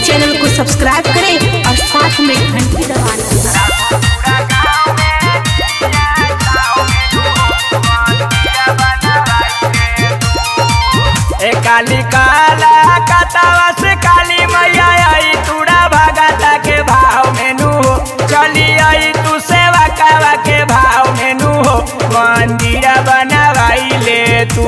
Channel को subscribe करें और साथ में घंटी दबाना ए काली काला कतावा से काली मैया आई तूड़ा भगता के भाव मेनू हो चली आई तू सेवा कावा के भाव मेनू हो मंदिर बनवाई ले तू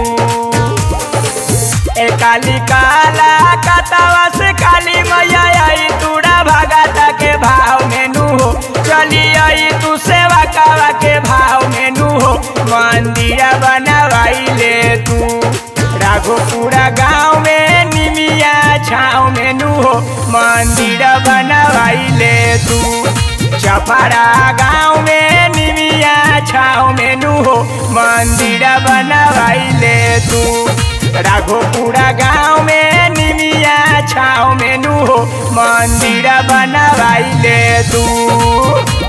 ए काली काला कतावा से काली मैया आई तूड़ा भगता के भाव मेनू हो चली आई तू सेवा कावा के भाव मेनू हो मंदिर बनवाई ले तू राघोपुरा गाँव में निमिया छाँव में नू हो मंदिर बनवाई ले तू चपड़ा गाँव में निमिया छाँव में नू हो मंदिर बनवाई ले तू राघोपुरा गाँव में निमिया छाँव में नू हो मंदिर बनवाई ले तू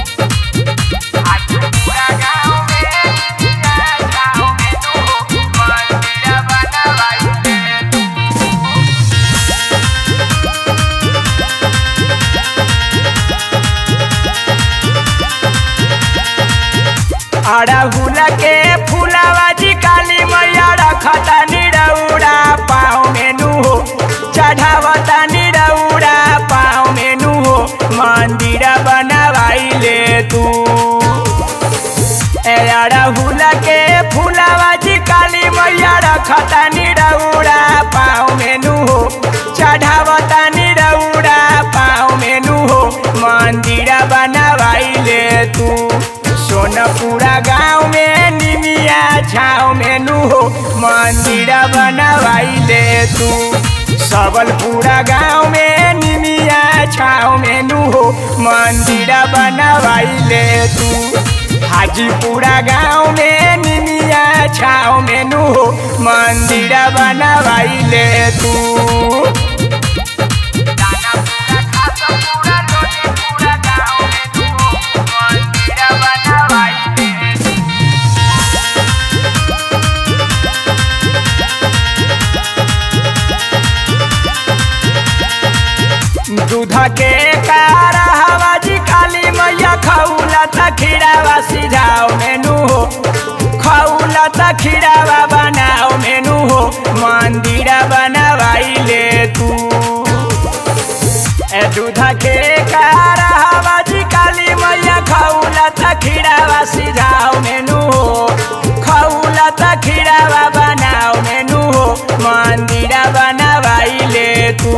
अड़हुल के फूलावा जी काली मैया रखता निरौड़ा पाँव मेनू हो चढ़ावता निरौड़ा पाँव मेनू हो मंदिर बनवाई ले तू ए अड़हुल के फूलावा जी काली मैया रखता निरौड़ा पाँव मेनू हो चढ़ावता निरौड़ा पाँव मेनू हो मंदिर बनवाई ले तू सोनपुरा गाँव में निमिया छाँव में नू हो मंदिर बनवाई ले तू सबलपुरा गाँव में निमिया छाँव में नू हो मंदिर बनवाई ले तू हाजीपुरा गाँव में निमिया छाँव में नू हो मंदिर बनवाई ले तू दूध के कारा हवा जी काली मैया खौला तखीरावा सिझाओ मेनू हो खौला तखीरावा बनाओ मेनू हो मंदिर बनवाई ले तू ए दूध के कारा हवा जी काली मैया खौला तखीरावा सिझाओ मेनू हो खौला तखीरावा बनाओ मेनू हो मंदिर बनवाई ले तू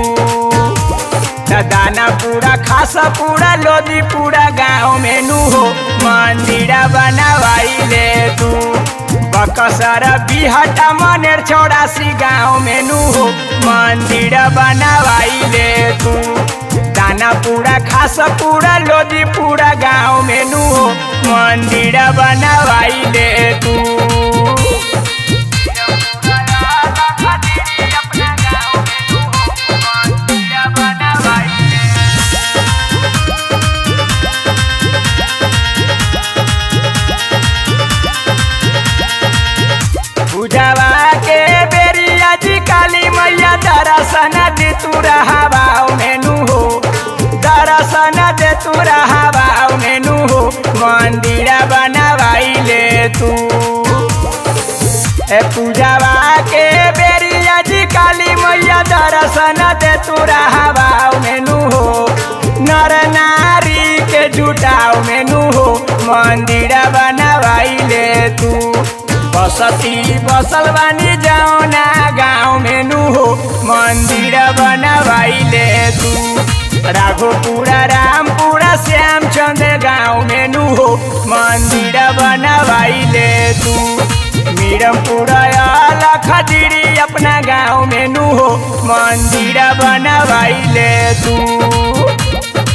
दाना पूरा खासा पूरा लोदी पूरा गाँव में नू हो मंदिर बनवाई ले तू बकसर बिहटा मनेर चौरासी गाँव में नू हो मंदिर बनवाई ले तू दाना पूरा खासा पूरा लोदी पूरा गाँव में नू हो मंदिर बनवाई ले तू पूजावा के बेरिया जी काली मैया दर्शन दे तू रहावा मेनू हो दर्शन दे तू रहावा मेनू हो मंदिर बनवाई ले तू ए पूजावा के बेरिया जी काली मैया दर्शन दे तू रहावा मेनू हो नर नारी के जुटाओ मेनू हो मंदिर बनवाई ले तू बसती बसल बानी जाओना गाँव में नू हो मंदिर बनवाई ले तू राघोपुरा रामपुरा श्याम चंद्र गाँव में नू हो मंदिर बनवाई ले तू मीरमपुरा लखदीरी अपना गाँव में नू हो मंदिर बनवाई ले तू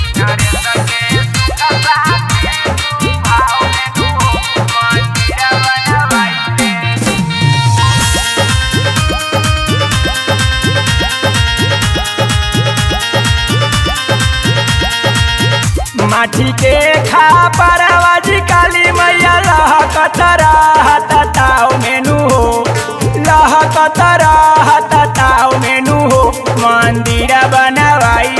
माटी के खा परवाजी काली मैया लहकत रहत ताव मेनू हो लहकत रहत ताव मेनू हो मंदिर बनवाई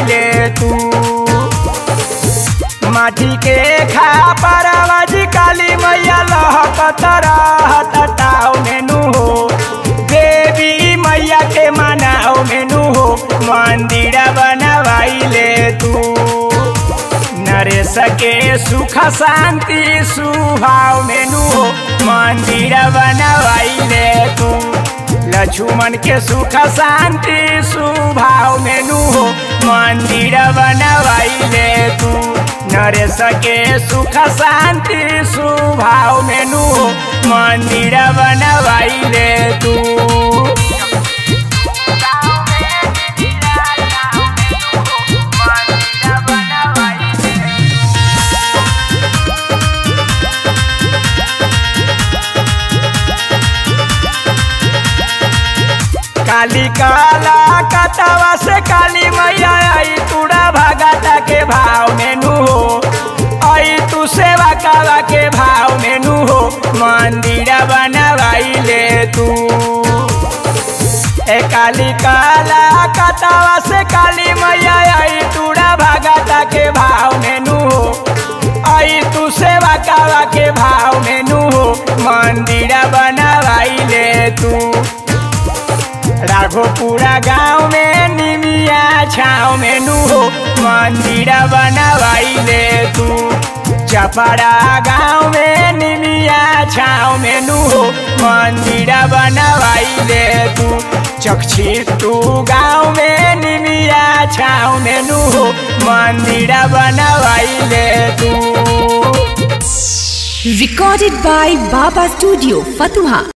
माटी के खा परवाजी काली मैया लहकत रहत ताव मेनू हो देवी मैया के मनाओ मेनू हो मंदिर बनवाइले तू नरेश के सुख शांति सुभाव मेनू हो मंदिर बनवाइले तू लक्ष्मण के सुख शांति सुभाव मेनू हो मंदिर बनवाइले तू नरेश के सुख शांति सुभाव मेनू हो मंदिर बनवाइले तू काली काला कतवा से काली मैया आई तूड़ा भगता के भाव मेनू हो आई तू सेवा कावा के भाव मेनू हो मंदिर बनवाइले तू ए काली काला कतवा से काली मैया आई तूड़ा भगता के भाव मेनू हो आई तू सेवा कावा के भाव मेनू हो मंदिर बनवाइले तू राघोपुरा गाँव में निमिया छाव में नू हो मंदिर बनवाइले तू चपड़ा गाँव में निमिया छाव में नू हो मंदिर बनवाइले तू चक्षी तू गाँव में निमिया छाव में नू हो मंदिर बनवाइले तू Recorded by Baba Studio, Fatuha.